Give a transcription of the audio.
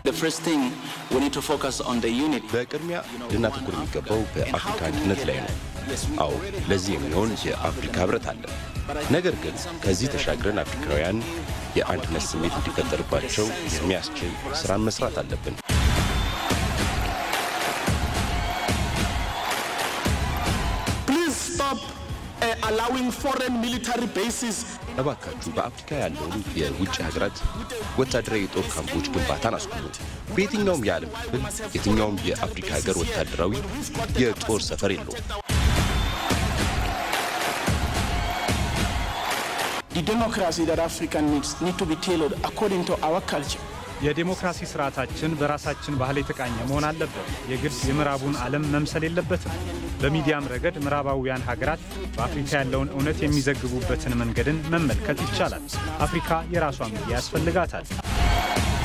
በቅድሚያ ልናተኩር የሚገባው በአፍሪካ አንድነት ላይ ነው። አዎ ለዚህ የሚሆን የአፍሪካ ህብረት አለ። ነገር ግን ከዚህ ተሻግረን አፍሪካውያን የአንድነት ስሜት እንዲፈጠርባቸው የሚያስችል ስራን መስራት አለብን። እባካችሁ በአፍሪካ ያለውን የውጭ ሀገራት ወታደራዊ የጦር ካምፖች ግንባታን አስቁሙ። በየትኛውም የዓለም ክፍል የትኛውም የአፍሪካ ሀገር ወታደራዊ የጦር ሰፈር የለውም። የዴሞክራሲ ስርዓታችን በራሳችን ባህል የተቃኘ መሆን አለበት። የግድ የምዕራቡን ዓለም መምሰል የለበትም። በሚዲያም ረገድ ምዕራባውያን ሀገራት በአፍሪካ ያለውን እውነት የሚዘግቡበትን መንገድን መመልከት ይቻላል። አፍሪካ የራሷ ሚዲያ ያስፈልጋታል።